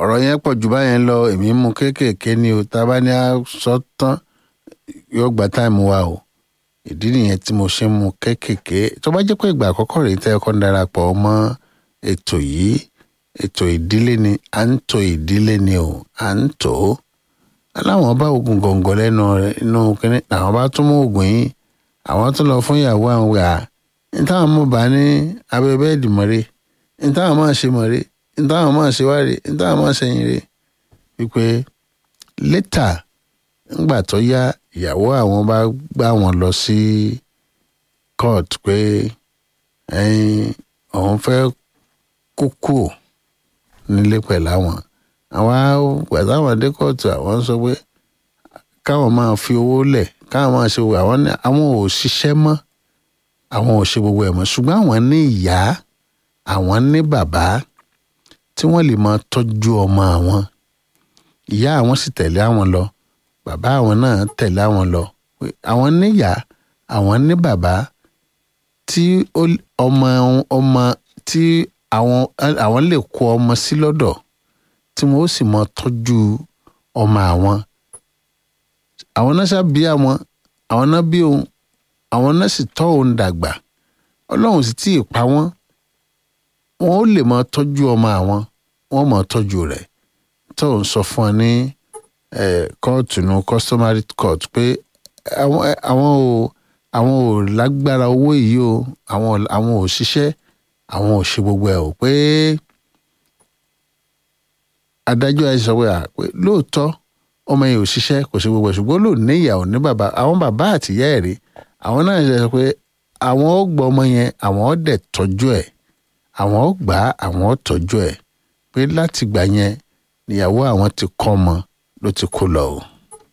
ọ̀rọ̀ yẹn pọ̀ jù báyẹn lọ èmi mú kéékèèké ni o tá a bá ní a sọ tán yóò gba táìmù wa o ìdí nìyẹn tí mo ṣe ń mú kéékèèké tó bá jẹ́ pé ìgbà àkọ́kọ́ rèé tẹ́ ọkọ́ ń darapọ̀ mọ́ ètò yìí ètò ìdílé ni à ń tò ìdílé ni o à ń tò ó aláwọn bá oògùn gọ̀ǹgọ̀ lẹ́nu rẹ̀ inú kínní àwọn bá tún mú oògùn yìí àwọn tún lọ fún ìyàwó àwọn wà ní táwọn mú bá ní abẹ́ bẹ́ẹ̀dì mọ́rẹ́ ní táwọn máa ṣe mọ́rẹ́ ní táwọn máa ṣe wáre ní táwọn máa ṣe yìnrere wípé létà ńgbà tó yá ìyàwó àwọn bá gbá wọn lọ sí court pé ẹyin òun fẹ́ kúkú nílé pẹ̀lú àwọn àwọn gbàdáwọn dé kóòtù àwọn sọ pé káwọn máa fi owó lẹ̀ káwọn máa ṣe àwọn ní àwọn ò ṣiṣẹ́ mọ́ àwọn ò ṣe gbogbo ẹ̀ mọ́ ṣùgbọ́n àwọn ní ìyá àwọn ní bàbá tí wọ́n lè máa tọ́jú ọmọ àwọn ìyá àwọn sì tẹ̀lé àwọn lọ bàbá àwọn náà tẹ̀lé àwọn lọ àwọn níyà àwọn ní bàbá tí ọmọ ọmọ tí àwọn àwọn lè kó ọmọ sí lọ́dọ̀ tí wọ́n ó sì máa tọ́jú ọmọ àwọn àwọn náà ṣàbí àwọn àwọn náà bí òun àwọn náà sì tọ́ òun dàgbà ọlọ́run sì tíì pa wọ́n wọn ó lè máa tọ́jú ọmọ àwọn wọ́n máa tọ́jú rẹ̀ tó ń sọ fún ọ ní kóòtù nu customary court pé àwọn àwọn ò àwọn ò lágbára owó yìí o àwọn àwọn ò ṣiṣẹ́ àwọn ò ṣe gbogbo ẹ̀ o pé adájọ́ ẹ sọ pé à pé lóòótọ́ ọmọ yẹn ò ṣiṣẹ́ kò ṣe gbogbo ẹ̀ ṣùgbọ́n lò ní ìyàwó ní bàbá àwọn bàbá àtìyá ẹ̀ rí àwọn náà ṣe sọ pé àwọn ó gbọ́ ọmọ yẹn àwọn ó dẹ̀ tọ́jú ẹ̀ àwọn ó gbà á àwọn ó tọ́jú ẹ̀ pé láti gbà yẹn níyàwó àwọn ti kọ́ ọmọ ló ti kó lọ o.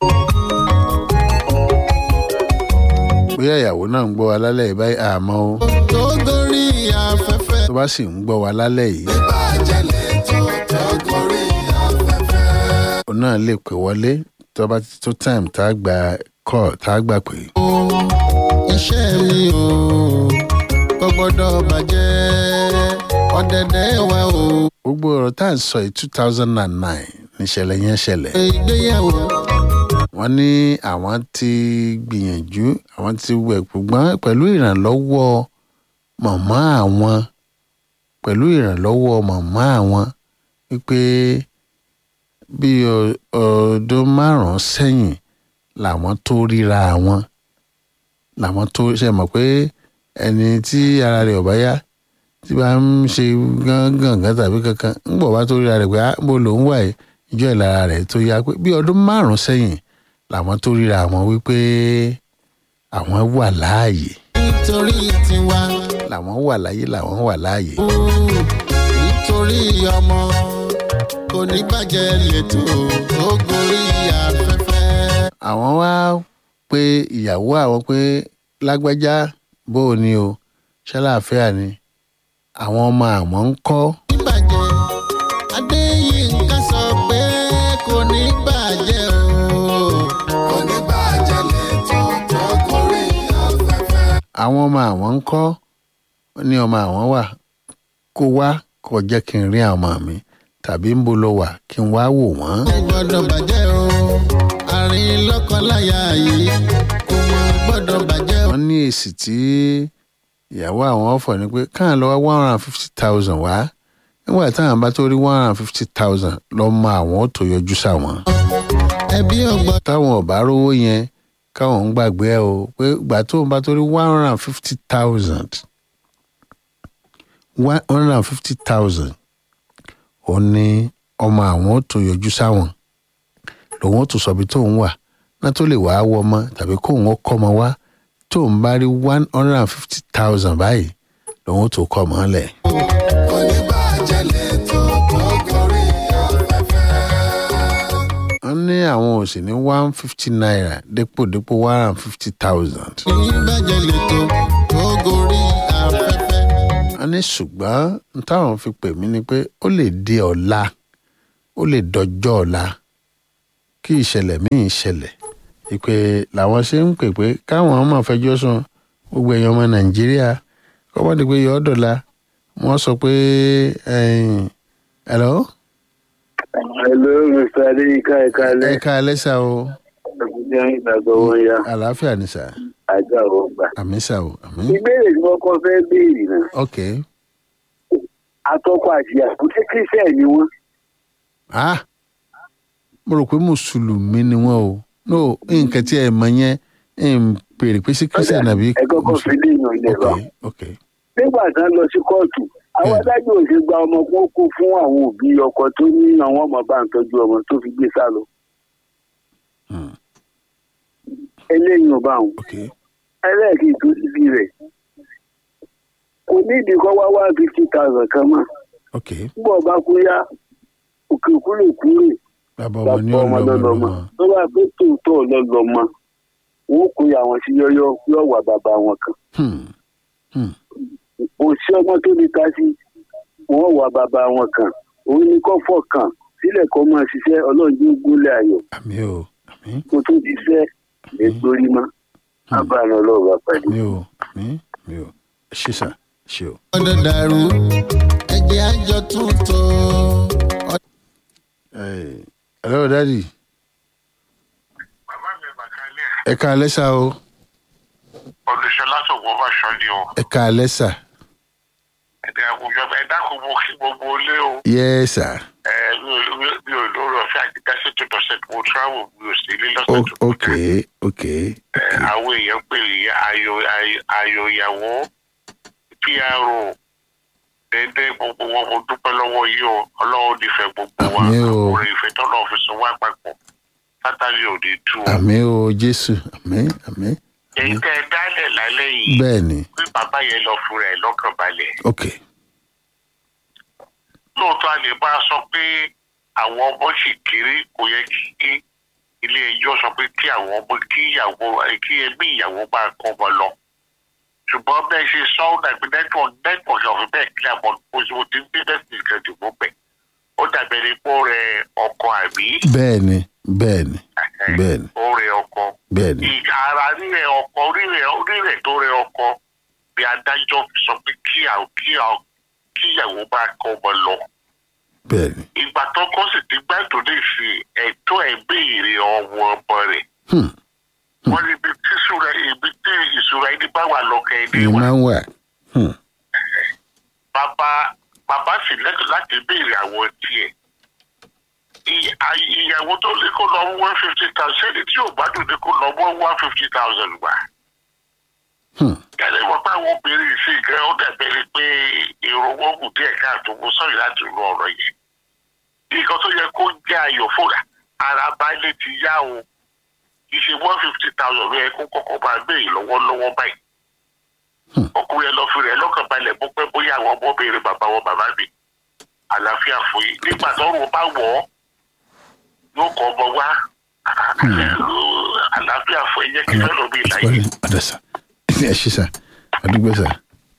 bóyá ìyàwó náà ń gbọ́ wa lálẹ́ yìí báyìí àmọ́ o. tó gorí afẹ́fẹ́. tó bá sì ń gbọ́ wa lálẹ́ yìí. ìbàjẹ́lẹ̀ tó tó gorí afẹ́fẹ́. òun náà lè pè wọlé tó bá ti tó time tá a gba call tá a gbà pé. iṣẹ́ mi o kò gbọ́dọ̀ bàjẹ́ ọ̀dẹ̀dẹ̀ wa o. gbogbo ọ̀rọ̀ tá à ń sọ yìí two thousand and nine níṣẹ̀lẹ̀ yẹn ṣẹlẹ̀. ìgbéyàwó wọ́n ní àwọn ti gbìyànjú àwọn ti wẹ̀ ṣùgbọ́n pẹ̀lú ìrànlọ́wọ́ màmá àwọn pẹ̀lú ìrànlọ́wọ́ màmá àwọn wípé bí ọdún márùn-ún sẹ́yìn làwọn tó ríra àwọn làwọn tó ṣe mọ̀ pé ẹni tí ara rẹ̀ ò bá yá tí bá ń ṣe gángan tàbí kankan ń bọ̀ bá tó ríra rẹ̀ pé bó lòún wà yìí ìjọ ìlara rẹ̀ tó yá pé bí ọdún márùn-ún sẹ́yìn làwọn tó ríra àwọn wípé àwọn wà láàyè nítorí tiwa làwọn wà láàyè làwọn wà láàyè. o nítorí ọmọ kò ní bàjẹ́ lẹ́tọ̀ tó gorí afẹ́fẹ́. àwọn wá pé ìyàwó àwọn pé lágbájá bó o ní o ṣàlàáfíà ni àwọn ọmọ àwọn ń kọ́ níbàjẹ́ adéyínká sọ pé kò ní bàjẹ́ o. kò ní bàjẹ́ lẹ́tọ̀ tó gorí afẹ́fẹ́. àwọn ọmọ àwọn ń kọ́ ó ní ọmọ àwọn wà kó wá kó jẹ́ kí n rí àwọn ọmọ mi tàbí ń bo lọ wà kí n wá wò wọ́n. kò gbọ́dọ̀ bàjẹ́ o àárín lọ́kọláya yìí kò mọ gbọ́dọ̀ bàjẹ́ o. wọ́n ní èsì tí ìyàwó àwọn ọ̀fọ̀ ni pé káà lọ wá one hundred and fifty thousand wá nígbà táwọn bá tó rí one hundred and fifty thousand lọ́mọ àwọn ó tó yọjú sáwọn. ẹbí ọgbọ́n táwọn ò bá rówó yẹn káwọn ń gbàgbé ẹ o pé ìgbà tó ń bá tó rí one hundred and fifty thousand one hundred and fifty thousand ó ní ọmọ àwọn ó tó yọjú sáwọn lòun ó tó sọ bí tóun wà náà tó lè wàá wọ ọmọ tàbí kóun ó kọ́ ọmọ wá tóun bá rí one hundred and fifty thousand báyìí lòun ó tó kọ́ ọmọ lẹ̀. kò ní bàjẹ́ lẹ́tọ̀ tó gorí afẹ́fẹ́. wọ́n ní àwọn ò sì ní one fifty naira dípò dípò one hundred and fifty thousand. kò ní bàjẹ́ lẹ́tọ̀ tó gorí afẹ́fẹ́. wọ́n ní ṣùgbọ́n n táwọn fi pè mí ni pé ó lè di ọ̀la ó lè dọjọ́ ọ̀la kí ìṣẹ̀lẹ̀ míì ṣẹlẹ̀ ìpè làwọn ṣe ń pè pé káwọn máa fẹjọ́ sùn gbogbo èèyàn ọmọ nàìjíríà kọ́mọ́dé pé yọ ọ́ dọ̀la wọ́n sọ pé ẹ̀yìn hello Hello, Mr. Adéyínká ẹ̀ka ẹ alẹ́. ká alẹ́ sá o Ẹ̀kúnjẹ́ ìgbàgbọ́ wọn ya. àlàáfíà ni sà Àjọ àwọn ọgbà. àmì sà o àmì Ìbéèrè tí wọ́n kọ́ fẹ́ béèrè náà. ok Atọ́kọ àti ìyàwó ṣé kírísẹ̀ ni wọ́n? ah mo rò pé mùsùlùmí ni wọn o no nǹkan tí ẹ mọ yẹn ń pèrè pé sí kírísítà nàbí Ẹ kọ́kọ́ fi lé ìyàn ilẹ̀ ok lọ. ok Nígbà tí wọ́n lọ sí kóòtù, àwọn Bẹ́ẹ̀. adájọ́ ò ṣe gba ọmọ kó kó fún àwọn òbí ọkọ tó ní àwọn ọmọ bá ń tọ́jú ọmọ tó fi gbé sá lọ. Hmm. Eléyìí ò bá wọn. ok Ẹlẹ́ẹ̀kì tó síbi rẹ̀. Kò ní ìdí kọ́ wá one fifty thousand kan mọ́. ok Nígbà ọba kú yá, òkè kúrò kúrò. bàbá ọmọ ní bàbá ọmọ ọlọmọ lọlọmọ lọmọ tó bá pé tòótọ́ lọlọmọ wọn kò yà wọn sí yọyọ yọ wà bàbá wọn kan Hmm. Hmm. kò sí ọmọ tó lè ta sí wọn wà bàbá wọn kan òun ni kò fọkàn sílẹ̀ kó máa ṣiṣẹ́ ọlọ́run yóò gúnlẹ̀ ayọ̀ àmì o àmì kó tó ti fẹ́ lè gbórí mọ́ abàánú ọlọ́run bá pàdé. àmì o àmì àmì o ẹ ṣe sà ẹ ṣe o. ọdẹ dàrú ẹgbẹ́ àjọ tuntun. Ẹ, hello daddy bàbá mi bàkálẹ̀ ẹ ká alẹ́ sá o olùṣọlá sọ̀gbọ́n bá ṣọ́ni o ẹ ká alẹ́ sà ẹ̀dẹ̀ àwùjọ ẹ̀ dákun mo kí gbogbo ilé o yẹ sà ẹ̀ mi ò mi- mi ò lórí ọ̀fẹ́ àti dáṣẹ́ tó dọ̀ṣẹ́ mo travel mi ò sí ilé O- lọ́sẹ̀ tó ok ok Ẹ̀, àwọn èèyàn pè é ayò ayò- ayò ìyàwó pro dédé gbogbo wọn mo dúpẹ́ lọ́wọ́ yìí o ọlọ́run nífẹ̀ẹ́ gbogbo wa Àmín o. àkùrẹ́ ìfẹ́ tọ́lọ́ fi sùn wá papọ̀ sátani ò ní tú o àmì o jésù àmì àmì èyí tẹ́ ẹ dálẹ̀ lálẹ́ yìí bẹ́ẹ̀ ni pé bàbá yẹn lọ fúnra ẹ̀ lọ́kàn balẹ̀ ok lóòótọ́ a lè bá a sọ pé àwọn ọmọ sì kéré kò yẹ kí ilé ẹjọ́ sọ pé kí àwọn ọmọ kí ìyàwó kí ẹbí ìyàwó bá kọ́ ọmọ lọ. ṣùgbọ́n bẹ́ẹ̀ ṣe sọ ọ́ dàbí network network ọ̀fẹ́ bẹ́ẹ̀ kí àmọ́ oṣù tí ń bí bẹ́ẹ̀ sì kan dìbò bẹ̀. ó dàbí ẹni pé ó rẹ ọkọ àbí bẹ́ẹ̀ ni bẹ́ẹ̀ ni bẹ́ẹ̀ ni ó rẹ ọkọ. bẹ́ẹ̀ ni ìgbà ara rírẹ ọkọ rírẹ rírẹ tó rẹ ọkọ bí adájọ́ fi sọ pé kí àwọn- kí àwọn- kí ìyàwó bá kọ́ ọmọ lọ bẹ́ẹ̀ ni ìgbà tó kọ́ sì ti gbádùn ní ìsìn ẹ̀tọ́ ẹ̀ béèrè ọwọ́ ọmọ rẹ̀. Hmm. wọ́n ní ibi tí ìṣúra ibi tí ìṣúra ẹni bá wà lọ́kẹ́ ẹni ni wà. máa ń wà Hmm. bàbá bàbá sì lẹ́tọ̀ láti béèrè àwọn tiẹ̀. Ìy- àyè- ìyàwó tó ní kó lọ one fifty thousand ṣẹ́ni tí ò gbádùn ní kó lọ one fifty thousand gbà. Hmm. kẹ́lẹ́ wọ́n bá wọn obìnrin sí ìgbẹ́ ó dàbẹ̀rẹ̀ pé èrò wọn kù díẹ̀ káàtó mo sọ̀rọ̀ láti ru ọ̀rọ̀ yẹn. nǹkan tó yẹ kó jẹ́ ayọ̀ fúnra ara baálé ti yá o kì í ṣe one fifty thousand ló yẹ kó kọ́kọ́ máa gbé yìí lọ́wọ́lọ́wọ́ báyìí. Hmm. ọkùnrin ẹ lọ fi rẹ̀ lọ́kàn balẹ̀ bó pẹ́ bóyá àwọn ọmọ béèrè bàbá wọn bàbá mi àlàáfíà fún yìí nígbà tọ́rùn bá wọ̀ ọ́ yóò kọ́ ọmọ wá àlàáfíà fún ẹ jẹ́ kí fẹ́ lómi ìlàyé. Sorry, ọ̀dà sà ẹ ṣe sà àdúgbò sà.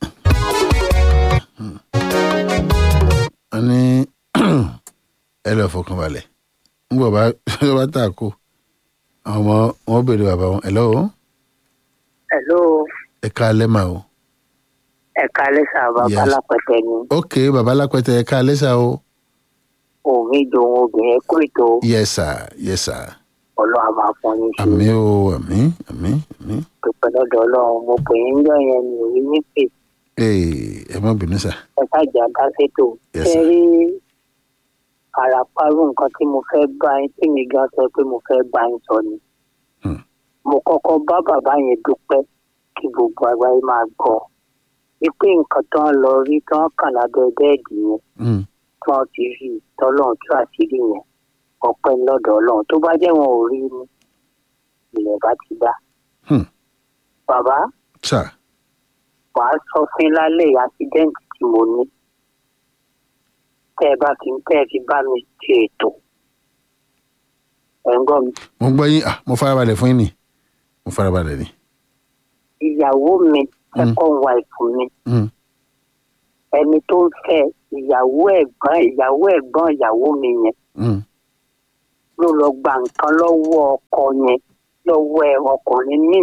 Hmm. wọ́n ní ẹ lọ fọkàn balẹ̀ ń bọ̀ bá tó bá tà kó àwọn ọmọ wọn béèrè bàbá wọn ẹ lọ́wọ́ Hello, ẹ ká alẹ́ mà o. ẹ̀ka lẹ́sà bàbá Yes. lápẹ̀tẹ̀ ni ok bàbá lápẹtẹ ẹ ká alẹ́ sà o. òmí dòun obìnrin kó ètò yes sir yes sir ọlọ́run máa fún yín sí àmì o àmì àmì àmì. pípẹ́ lọ́dọ̀ ọlọ́run mo pè yín jọ yẹn ní orí ní pè ee ẹ má bínú sà. ẹ ṣáàjà dá sétò Yes, ṣe sir. rí àràpárù nǹkan tí mo fẹ́ bá yín tí mi gan sọ pé mo fẹ́ bá yín sọ ni Hmm. mo kọ́kọ́ bá bàbá yẹn dúpẹ́ kí gbogbo àgbáyé máa gbọ́ wípé nǹkan tó ń lọ rí tó ń kàn lábẹ́ bẹ́ẹ̀dì yẹn Hmm. tí wọ́n ti rí tọ́lọ́run tó àṣírí yẹn ọpẹ́ lọ́dọ̀ ọlọ́run tó bá jẹ́ wọn ò rí ni ilẹ̀ bá ti dá. Hmm. bàbá sà wàá sọ fún yín lálẹ́ àṣídẹ́ǹtì tí mo ní tẹ́ ẹ bá fi tẹ́ ẹ fi bá mi ṣe ètò ẹ̀ ń gbọ́ mi. mo gbọ́ yín ah mo farabalẹ̀ fún yín ni mo farabalẹ̀ ni. ìyàwó mi Hmm. second wife mi Hmm. ẹni tó ń fẹ́ ìyàwó ẹ̀gbọ́n ìyàwó ẹ̀gbọ́n ìyàwó mi yẹn Hmm. ló lọ gba nǹkan lọ́wọ́ ọkọ yẹn lọ́wọ́ ẹ ọkùnrin míì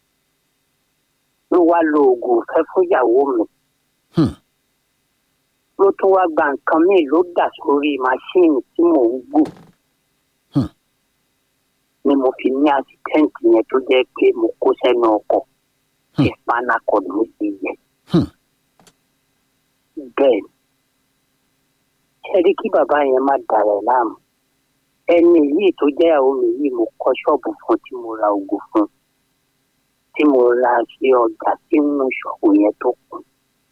ló wá lo oògùn fẹ́ fún ìyàwó mi Hmm. ló tún wá gba nǹkan míì ló dà sórí máṣíìnì tí mò ń gùn Hmm. ni mo fi ní àsìtẹ́ǹtì yẹn tó jẹ́ pé mo kó sẹ́nu ọkọ̀ tí spinal cord mi ti yẹ. Hmm. bẹ́ẹ̀ ni ṣe rí kí bàbá yẹn má dàrẹ̀ láàmú ẹni yìí tó jẹ́ ìyàwó mi yìí mo kọ́ ṣọ́ọ̀bù fún tí mo ra oògùn fún tí mo ra sí ọjà tí nínú ṣọ́ọ̀bù yẹn tó kún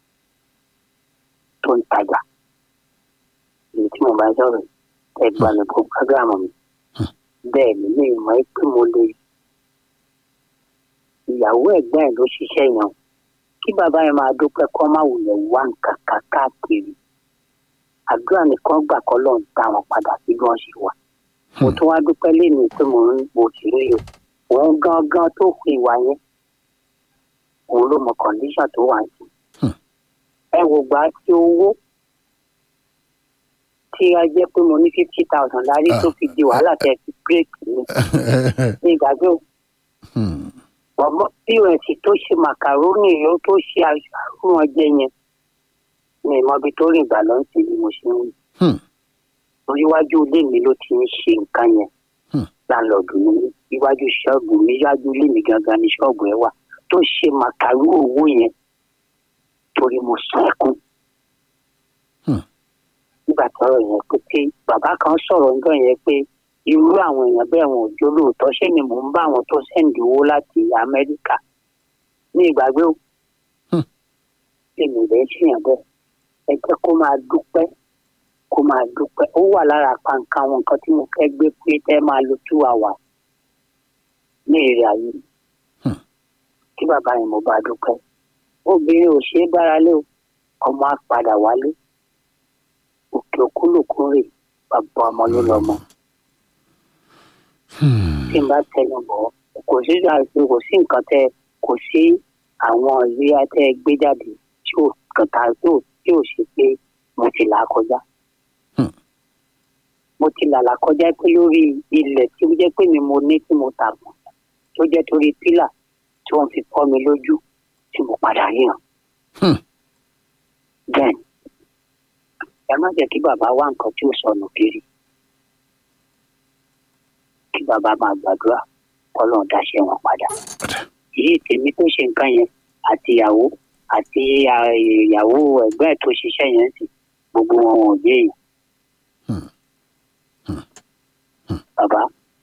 tó ń tajà èyí tí mo bá sọ̀rọ̀ ẹgbàá mi kó gbàgbàmù mi bẹ́ẹ̀ ni mi ò mọ̀ ẹ́ pé mo lè ìyàwó ẹ̀gbọ́n ẹ̀ ló ṣiṣẹ́ yẹn kí bàbá yẹn máa dúpẹ́ kọ́ máa wulẹ̀ wá nǹkan kan káàkiri àdúrà nìkan gbà kọ́ lọ́n dá wọn padà sí bí wọ́n ṣe wà mo tún wá dúpẹ́ lẹ́nu pé mo ń mo sì rí o òun gangan tó fi ìwà yẹn òun ló mọ kọ̀ǹdíṣàn tó wà ní. ẹ wò gbà tí owó tí a jẹ́ pé mo ní fifty thousand lárí tó fi di wàhálà tẹ̀ fi bírèkì mi ní ìgbàgbé o Hmm. ọmọ pọ́s tó ṣe màkàrónì yóò tó ṣe àrùn ọjẹ yẹn ní ìmọ̀bi tó rìn gbà lọ́n sí ni mo ṣe ń wí. Hmm. oríwájú ilé mi ló ti ń ṣe nǹkan yẹn Hmm. láńlọ́ọ̀dù mi iwájú ṣọ́ọ̀bù mi iwájú ilé mi gangan ni ṣọ́ọ̀bù ẹ wà tó ṣe màkàrú owó yẹn torí mo sún ẹkún. Hmm. nígbà tọrọ yẹn pé pé bàbá kan sọ̀rọ̀ nígbà yẹn pé irú àwọn èèyàn bẹ́ẹ̀ wọn ò jó lóòótọ́ ṣé ni mò ń bá àwọn tó sẹ́ǹdì owó láti amẹ́ríkà ní ìgbàgbé o. Hmm. èmi rẹ̀ ṣèyàn bẹ́ẹ̀ ẹ jẹ́ kó máa dúpẹ́ kó máa dúpẹ́ ó wà lára pàǹkà àwọn nǹkan tí mo fẹ́ gbé pé ẹ máa lo two hours ní èrè ayé mi. Hmm. kí bàbá yẹn mo bá dúpẹ́ obìnrin ò ṣeé bára lé o ọmọ á padà wálé òkè òkúlùkù rè bàbá ọmọ ló lọmọ Hmm. tí n bá tẹnu bọ̀ kò sí àìsí kò sí nǹkan tẹ kò sí àwọn ìrírí tẹ gbé jáde tí ò kàtà tí ò tí ò ṣe pé mo ti là á kọjá. Hmm. mo ti là là kọjá pé lórí ilẹ̀ tí ó jẹ́ pé mi mo ní tí mo tà mọ́ tó jẹ́ torí pílà tí wọ́n fi kọ́ mi lójú tí mo padà ríran. Hmm. bẹ́ẹ̀ ni ẹ má jẹ́ kí bàbá wá nǹkan tí ó sọnù kiri kí bàbá máa gbàdúrà kọ́lọ́n dáṣẹ́ wọn padà. èyí tèmi tó ṣe nǹkan yẹn àti ìyàwó àti à- ìyàwó ẹ̀gbọ́n ẹ̀ tó ṣiṣẹ́ yẹn sì gbogbo wọn ò yé èèyàn. bàbá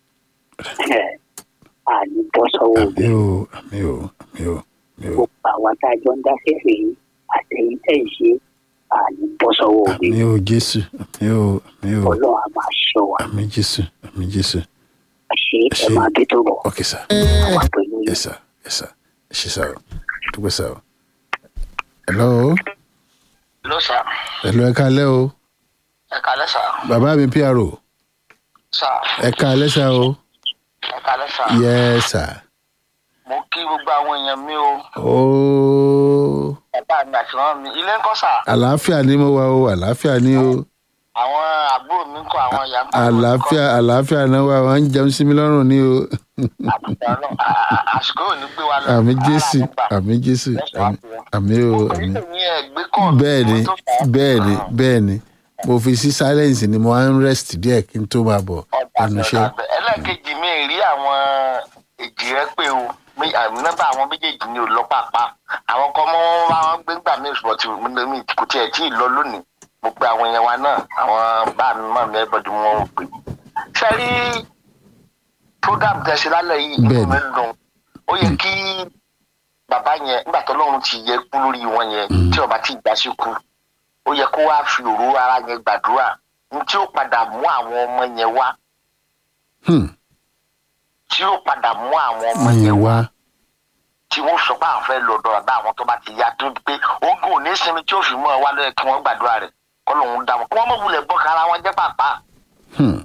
àní bọ́ sọ́wọ́ òbí àmì o àmì o àmì o àmì o gbogbo àwa tá a jọ ń dá fẹ́fẹ́ yìí àtẹ̀yìn tẹ̀ ń ṣe àní bọ́ sọ́wọ́ òbí àmì o jésù àmì o àmì o ọlọ́run á máa ṣọ́ wa àmì jésù àmì jésù. ṣe ẹ máa bí tó bọ̀ ok sir wà pẹ̀lú yìí. yes sir yes sir ṣe sir o dúpẹ́ sir o. hello ló sà hello ẹ káalẹ́ o ẹ kalẹ sà bàbá mi pro sà ẹ káalẹ́ sir o ẹ kalẹ sà yes sir mo kí gbogbo àwọn èèyàn mi o ooo bàbá mi àti wọn mi ilé ńkọ́ sà àlàáfíà ni mo wà o àlàáfíà ni o àwọn àbúrò mi ńkọ́ àwọn ìyá ńkọ́ àlàáfíà àlàáfíà náà wà wọn ń jẹun sí mi lọ́rùn ni o àsìkò ò ní gbé wa lọ àmì jésù àmì jésù àmì- àmì o àmì. bẹ́ẹ̀ ni bẹ́ẹ̀ ni bẹ́ẹ̀ ni mo fi sí silence ni mo wá ń rest díẹ̀ kí n tó máa bọ̀ ẹnu iṣẹ́. ẹlẹ́ẹ̀kejì mi ì rí àwọn èjì rẹ pé o mi- àmì nọ́mbà àwọn méjèèjì ni ò lọ pàápàá àwọn kan mọ́ wọn bá wọn gbé gbà mí ṣùgbọ́n tí mi- mi kò tiẹ̀ tí ì lọ lónìí mo pe àwọn èèyàn wa náà àwọn bá mi mọ̀ mi everybody wọn ò pè. ṣe rí program tẹ ṣe lálẹ́ yìí inú Bẹ́ẹ̀ni. mi dùn ó yẹ kí bàbá yẹn nígbà tó lọ́run ti yẹ kú lórí wọn yẹn tí ọba ti gbà sí kú ó yẹ kó wá fi òru ara yẹn gbàdúrà ní tí ó padà mú àwọn ọmọ yẹn wá Hmm, tí ó padà mú àwọn ọmọ yẹn yẹn wá wá tí wọ́n sọ pé àwọn fẹ́ lọ ọ̀dọ̀ bàbá àwọn tó bá ti yá tó pé ogun ò ní sinmi tí ó fi mú ẹ wá lọ́yẹ̀ kí wọ́n gbàdúrà rẹ̀ kọ́ lòun dá wọn kí wọ́n mọ̀ wulẹ̀ bọ́ kára wọn jẹ́ pàpà Hmm,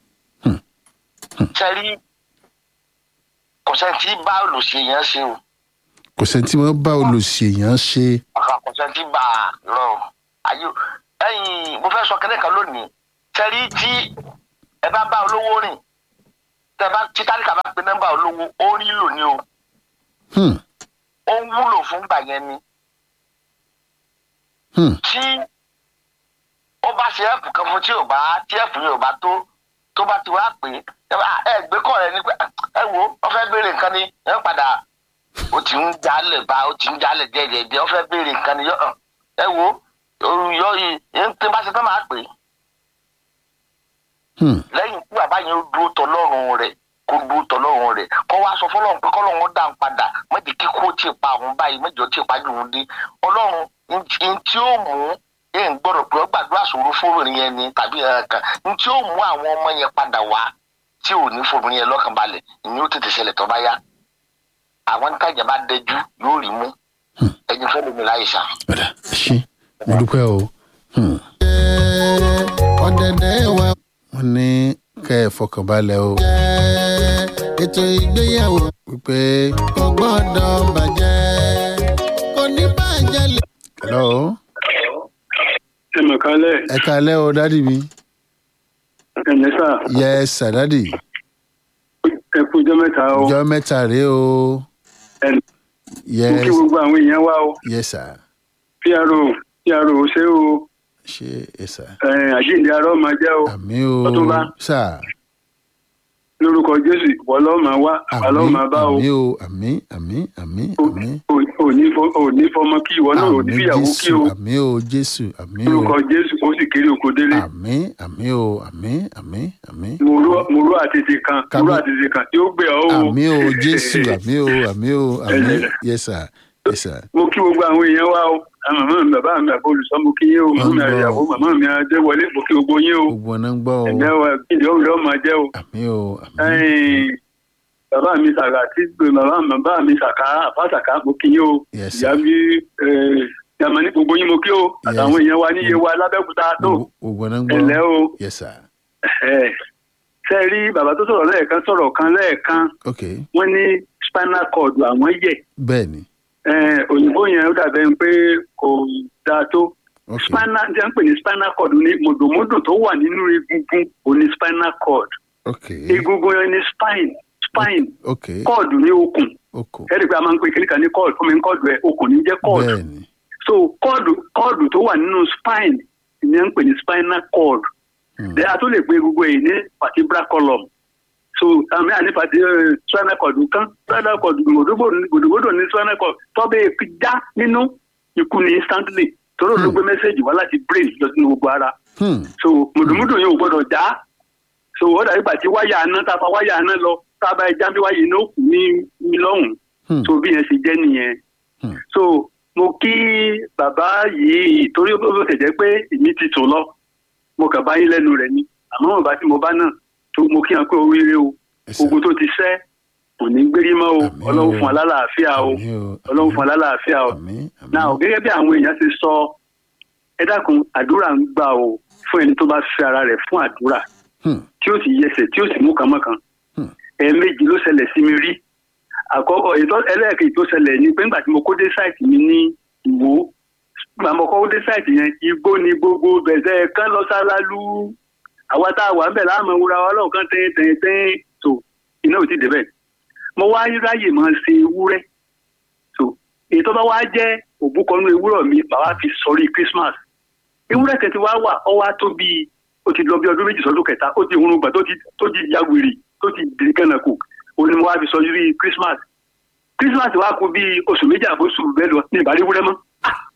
sẹ́rí kò sẹ́ni tí bá olùsí yẹn ṣe o kò sẹ́ni tí wọ́n bá olùṣèyàn ṣe àkà kò sẹ́ni tí bá a lọ ayé ẹ̀yìn mo fẹ́ sọ kẹ́lẹ́ kan lónìí sẹ́rí tí ẹ bá bá olówó rìn tẹ bá tí tálíkà bá pe nọ́mbà olówó ó rí lò ní o Hmm, ó ń wúlò fún gbà yẹn ni hmm, tí ó bá ṣe ẹ̀pù kan fún tí ò bá tí ẹ̀pù yẹn ò bá tó tó bá ti wá pè é ẹ bá- ẹ gbé kọ́ rẹ ni pé ẹ wo wọ́n fẹ́ béèrè nǹkan ni ẹ padà ó ti ń jalè bá ó ti ń jalè díẹ̀díẹ̀ ó fẹ́ béèrè nǹkan ni yọ ẹ wo yọ yìí tí bá ṣe tán máa pè é Hmm. lẹ́yìn tí bàbá yẹn dúró tọlọ́run rẹ̀ kó dúró tọlọ́run rẹ̀ kó wá sọ fọlọ́run pé kọ́lọ́run dá ń padà méjì kíkó tí ì pa òun báyìí méjì ó tí ì pa jù ú dé ọlọ́run n tí ó mú ẹ̀ ń gbọ́dọ̀ pé ó gbàdúrà sòro fóbìnrin yẹn ni tàbí ẹ̀ẹ̀kan n tí ó mú àwọn ọmọ yẹn padà wá tí ò ní fóbìnrin yẹn lọ́kàn balẹ̀ ìní ó tètè ṣẹlẹ̀ tó bá yá àwọn nítajà bá dẹjú yóò rí mú ẹni fẹ́ lómi láyé sá. ọ̀dà ṣe mo dúpẹ́ o Hmm. ọ̀dẹ̀dẹ̀ wa wọ́n ní kẹ́ ẹ fọkànbalẹ̀ o jẹ́ ètò ìgbéyàwó wípé kò gbọ́dọ̀ bàjẹ́ kò ní bàjẹ́ lè. hello ẹ mọ̀ kálẹ̀ ẹ kalẹ́ o dádì mi ẹ̀lẹ́ sà yes sir dádì ẹ kú ọjọ́ mẹ́ta o ìjọ mẹ́ta rèé o ẹ mo yes kí gbogbo àwọn èèyàn wá o yes sir pro pro ṣé o ṣe yes sir ẹ, àjíǹde arọ́ máa jẹ́ o àmì o Ọ̀túnba. sir lórúkọ jésù ìwọ lọ́ọ́ máa wá àwa lọ́ọ́ máa bá o àmì o àmì àmì àmì O- àmì o- òní fọ- òní fọmọ kí ìwọ náà òní àmì fìyàwó kí jésù o àmì o jésù àmì o lórúkọ jésù ó sì kéré oko délé àmì àmì o àmì àmì àmì mo rú- mo rú àtètè kan mo Kábí- rú àtètè kan tí ó gbé ọ o àmì o jésù àmì o àmì o àmì yes sir yes sir mo kí gbogbo àwọn èèyàn wá o àwọn màmá mi bàbá mi àbọ̀ olùsọ mo kí yín o màmá mi Wọ́n gbọ́. àyàwó màmá mi adéwọlé mo kí gbogbo yín o gbogbo ọ̀nà ń gbọ́ o ẹ̀jẹ̀ wa ìdí ọ̀rẹ́ ọmọ jẹ́ o. àmì o àmì Ẹ̀yin, bàbá mi sàkà tí bàbá bàbá mi sàkà àbá sàkà mo kí yín o Yes, ìyá mi yàmà ní gbogbo yín mo kí o Yes. àtàwọn èèyàn wa níye wa lábẹ́òkúta tó gbogbo gbogbo ọ̀nà ń gbọ́ ẹ̀lẹ́ o yes sir ẹ̀, ṣe rí bàbá tó sọ̀rọ̀ lẹ́ẹ̀kan sọ̀rọ̀ kan lẹ́ẹ̀kan ok wọ́n ní spinal cord àwọn yẹ̀ bẹ́ẹ̀ ni Ẹ̀, òyìnbó yẹn ó dàbẹ̀ pé kò dáa tó ok spinal jẹ́ ń pè ní spinal cord ní mòdòmódò tó wà nínú egungun òní spinal cord ok egungun yẹn ní spine spine ok cord ní okùn ok ẹ̀rí pé a máa ń pè kíníkà ní cord fún mi cord ẹ̀ okùn ní jẹ́ cord bẹ́ẹ̀ ni so cord cord tó wà nínú spine ni à ń pè ní spinal cord Hmm. then a tó lè pe gbogbo èyí ní vertebral column so àmì àní pàtí spinal cord kan spinal cord gbòdògbòdò ní spinal cord tọ́bẹ̀ já nínú ikú ní instantly torí ló gbé mẹ́sẹ̀gì wá láti brain lọ sínú gbogbo ara Hmm. so mùdùmùdù yẹn ò gbọdọ̀ já so ó dàbí gbà tí wáyà aná tá a fa wáyà aná lọ tá a bá ẹ já bí wáyà iná kù ní ní lọ́hùn Hmm. so bí yẹn ṣe jẹ́ nìyẹn Hmm. so mo kí bàbá yìí torí ó bó ṣe jẹ́ pé èmi ti tò lọ mo kàn bá yín lẹ́nu rẹ̀ ni àmọ́ bàbá tí mo bá náà tó mo kí wọn pé oríire o Yes, sir. ogun tó ti sẹ́ kò ní gbérí mọ́ o Àmín o. ọlọ́run fún alálàáfíà o Àmín o, ọlọ́run àmín. fún alálàáfíà o àmì àmì náà o gẹ́gẹ́ bí àwọn èèyàn ti sọ ẹ dákun àdúrà ń gbà o fún ẹni tó bá fi ara rẹ̀ fún àdúrà Hmm. tí ó sì yẹsẹ̀ tí ó sì mú kànmọ́kàn Hmm. ẹ̀ẹ̀mejì ló ṣẹlẹ̀ sí mi rí àkọ́kọ́ ètò ẹlẹ́ẹ̀kejì tó ṣẹlẹ̀ ni pé nígbà tí mo kó dé sáìtì mi ní ìwó nígbà mo kó dé sáìtì yẹn igbó ni gbogbo bẹ̀sẹ̀ kán lọ sálálú àwa tá a wà ń bẹ̀ láàmú wúra wa lọ́ọ̀kan tẹ́yìn tẹ́yìn tẹ́yìn tó iná ò ti débẹ̀ mo wá ráyè máa ṣe ewúrẹ́ so èyí tó bá wá jẹ́ òbúkọnú ewúrọ̀ mi bàbá fi sọrí Christmas ewúrẹ́ kẹtì wá wà ọ wá tó bíi ó ti lọ bí ọdún méjì sọdún kẹta ó ti hurun gbà tó ti tó ti ya wèrè tó ti di kànáà kù ó ní mo wá fi sọrí Christmas Christmas wá kú bíi oṣù méjì àbóṣù bẹ́ẹ̀ lọ ní ìbárí ewúrẹ́ mọ́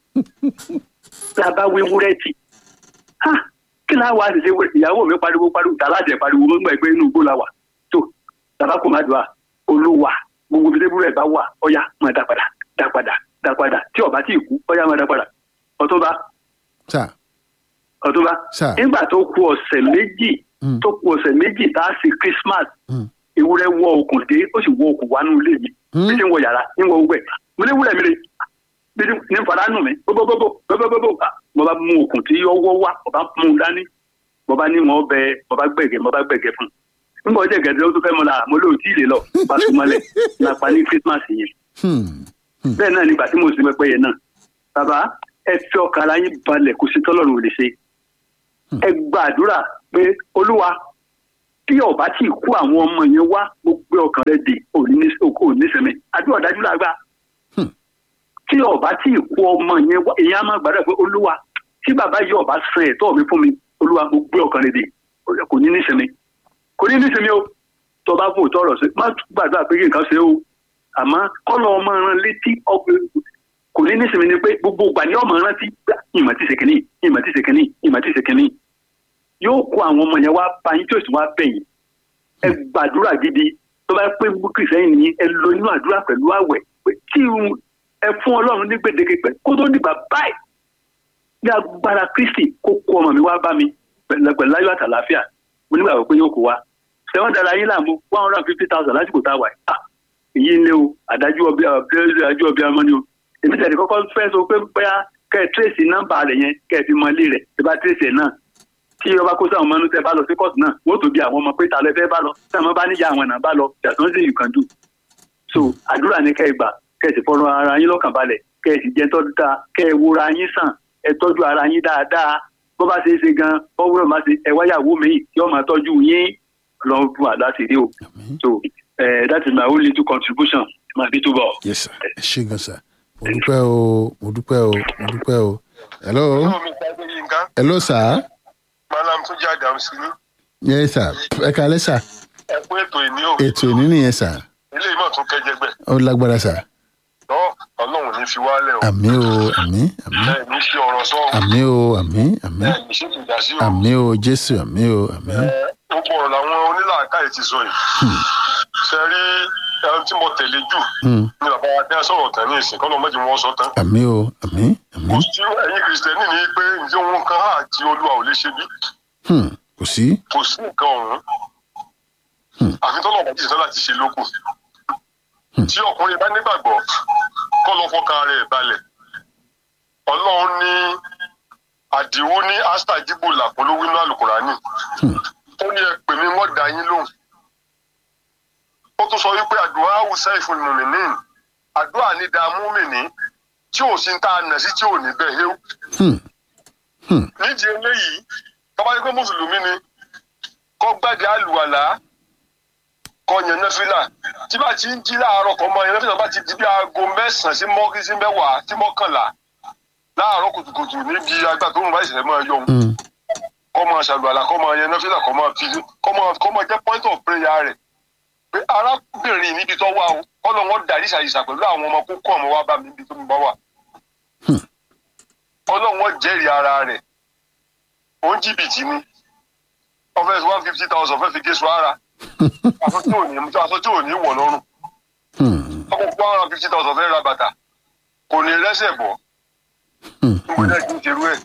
lábá wé ewúrẹ́ tì ha kí láà wá ṣe ṣe ìyàwó mi pariwo pariwo tàlájẹ pariwo mọ́ gbà pé inú igbó la wà tó tàbá kò má dùn à olúwa gbogbo bí ewúrẹ́ bá wà ọ̀yá máa dá padà dá padà dá padà tí ọba tí ì kú ọ̀yá máa dá padà ọ̀túnba sà ọ̀túnba Sir. nígbà tó kù ọ̀sẹ̀ méjì Mm. tó kù ọ̀sẹ̀ méjì tá a ṣe Christmas Hmm. ewúrẹ́ wọ okùn dé ó sì wọ okùn wá nínú ilé mi Hmm. bí ti ń wọ yàrá ń wọ ogbẹ mo ní wúlẹ̀ mi rè bí ti ní fara nù mí bóbóbóbó bóbóbóbó Ah, mo bá mú okùn tí ọwọ́ wá mo bá mú un dání mo bá ní wọn bẹ mo bá gbẹ̀gẹ̀ mo bá gbẹ̀gẹ̀ fún un nígbà ọjọ́ ìgẹ̀dẹ̀ ó tún fẹ́ mọ́ la mo lóò tí ì lè lọ bá sùn mọ́lẹ̀ lápá ní Christmas yẹn Hmm. bẹ́ẹ̀ náà nígbà tí mo sì pẹ́pẹ́ yẹn náà bàbá ẹ fi ọkàn ara yín balẹ̀ kó sí tọ́lọ́run ò lè ṣe ẹ gbàdúrà pé olúwa tí ọba tí ì kú àwọn ọmọ yẹn wá mo gbé ọkàn rẹ dè òní nísẹmẹ àdúrà dájú lágbá Hmm. tí ọba tí ì kú ọmọ yẹn wá èèyàn á máa gbàdúrà pé olúwa tí bàbá yìí ọba san ẹ̀tọ́ mi fún mi olúwa mo gbé ọkàn rẹ̀ dé kò ní nísinmi kò ní nísinmi o tó bá fún òótọ́ ọ̀rọ̀ sí má gbàdúrà pé kí nǹkan ṣe o àmọ́ kọ́lọ́ ọmọ rán létí ọkùnrin kò ní nísinmi ni pé gbogbo ìgbà ni ọmọ rántí gbà ìmọ̀ tí ṣèkínní ìmọ̀ tí ṣèkínní ìmọ̀ tí ṣèkínní yóò kó àwọn ọmọ yẹn wá bá yín tí ó sì wá bẹ̀yìn ẹ gbàdúrà gidi tó bá pé kìrìsẹ́yìn nìyí ẹ lọ inú àdúrà pẹ̀lú àwẹ̀ pé tí ẹ fún ọlọ́run ní gbèdéke pẹ̀ kó tó dìgbà báyìí ní agbára kristi kó kó ọmọ mi wá bá mi pẹ̀lú ayọ̀ àtàlàáfíà mo nígbàgbọ́ pé yóò kó wa sẹ́wọ́n dára yín láàmú one hundred and fifty thousand lásìkò tá a wà yìí èyí ń lé o àdájú ọbẹ̀ àdájú ọbẹ̀ ọmọ ni o èmi tẹ̀lé kọ́kọ́ fẹ́ sọ pé bóyá kẹ́ ẹ tírèsì nọ́mbà rẹ̀ yẹn kẹ́ ẹ fi mọ ilé rẹ̀ ẹ bá tírèsì ẹ̀ náà tí ọba kó sáwọn ọmọ tẹ bá lọ sí kóòtù náà wọ́n tó bí àwọn ọmọ pé ta lẹ fẹ́ bá lọ tí àwọn bá níyà àwọn náà bá lọ yàtọ̀ sí you can do so àdúrà ní kẹ́ ẹ gbà kẹ́ ẹ sì fọ́nrán ara yín lọ́kàn balẹ̀ kẹ́ ẹ sì jẹ́ tọ́jú dáa kẹ́ ẹ wúra yín sàn ẹ tọ́jú ara yín dáadáa bó bá ṣe é ṣe gan bọ́wúrọ̀ má ṣe ẹ wáyàwó mi tí ọmọ tọ́jú yín lọ́n fún àdá sí rí o so uh, that is my own little contribution my bit to ball. yes sir ẹ ṣe gan sir mo dúpẹ́ o mo dúpẹ́ o mo dúpẹ́ o hello hello sir malam tó jẹ́ àdàm sí ní. yes sir ẹ kalẹ́ sir ẹ kú ètò ìní o. ètò ìní nìyẹn sir ilé ìmọ̀ tún kẹjẹgbẹ́. ó lágbára sir lọ ọlọ́run ní fi wálẹ̀ o. àmì o àmì àmì ẹ ní ṣe ọ̀rọ̀ sọ o. àmì o àmì àmì ẹ ní ṣe ìdásí o. àmì o jésù àmì o àmì ẹ gbogbo ọ̀rọ̀ làwọn onílàákàyè ti sọ yìí. ṣe rí ẹni tí mo tẹ̀lé jù Hmm. ní bàbá wa dẹ́ sọ̀rọ̀ tán ní ìsìn kọ́nà méjì wọn sọ tán. àmì o àmì àmì kò sí ẹ̀yin kìrìsìtẹ́nì ní pé ǹjẹ́ wọn kan á àti olúwa ò lè ṣe bí Hmm. kò sí kò sí nǹkan ọ̀hún. àfi tọ́lọ̀ bá jìṣẹ́ láti ṣe lókun. tí ọkùnrin bá nígbàgbọ́ kọ́ lọ fọkàn rẹ̀ balẹ̀. ọlọ́run ní àdìwú ní astajibu làpolówó inú àlùkùránì. ó ní ẹ pè mí wọ́n dá yín lóhùn. ó tún sọ wípé àdúrà awùsá ìfúnnùmìnì àdúrà ní dààmú mìíní tí ò sí ń tá a nà sí tí ò ní bẹ́ẹ̀ héw. Hmm. nídìí eléyìí tọ́ba yẹ pé mùsùlùmí ni kọ́ gbàgbé àlùwàlá kọ́ yẹn nẹ́fìlà tí bá ti ń jí láàárọ̀ kọ́ mọ yẹn nẹ́fìlà bá ti di bí aago mẹ́sàn-án sí mọ́kí sí mẹ́wàá sí mọ́kànlá láàárọ̀ kùtùkùtù níbi agbá tó ń bá ìṣẹ̀lẹ̀ máa yọ òun Hmm. kọ́ máa ṣàlùwàlá kọ́ máa yẹn nẹ́fìlà kọ́ máa fi kọ́ máa kọ́ máa jẹ́ point of prayer rẹ̀ pé arábìnrin níbi tó wà o kọ́ lọ́ wọ́n darí ṣàyíṣà pẹ̀lú àwọn ọmọ kókó ọmọ wa bá mi níbi tó ń bá wà ọlọ́run jẹ́rìí ara rẹ̀ òun jìbìtì ni ọfẹ́ one fifty thousand fẹ́ fi gé sọ ara aṣọ tí ò ní aṣọ tí ò ní wọ̀ lọ́rùn Hmm. ọkọ̀ one hundred fifty thousand fẹ́ ra bàtà kò ní rẹ́sẹ̀ bọ̀ Hmm. ìwé náà kì í ṣerú ẹ̀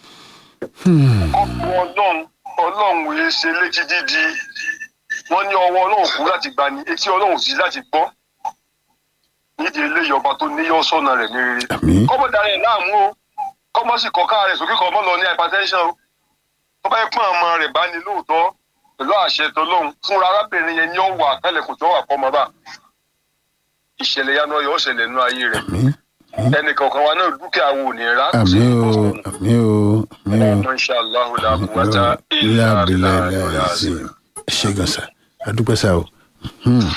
ọkọ̀ ọlọ́run ọlọ́run yìí ṣe létí dídi wọ́n ní ọwọ́ ọlọ́run kú láti gbà ní etí ọlọ́run sí láti gbọ́ nídìí eléyìí ọba tó níyọ́ sọ́nà rẹ̀ ní rere àmì kọ́mọ darí ẹ̀ láàmú o kọ́mọ sì kọ́ká rẹ̀ sókè kọ́mọ lọ ní hypertension o tó bá yẹ pọ́n ọmọ rẹ̀ bá ní lóòótọ́ pẹ̀lú àṣẹ tọlọ́hún fúnra arábìnrin yẹn ni ó wà tẹ́lẹ̀kùn tó wà fọmọ bá ìṣẹ̀lẹ̀ yanu ọyọ́ ṣẹlẹ̀ nínú ayé rẹ̀ àmì ẹnì kọ̀ọ̀kan wa náà dúkìá wo ní ra kò àmì sí o ìbọ̀sọ̀nù àmì o àmì o. ọmọ insha allah la quwwata ilé illa abilé billah ilé al-azim. azim ẹ ṣe gan sa adúpẹ́ sa o. Hmm.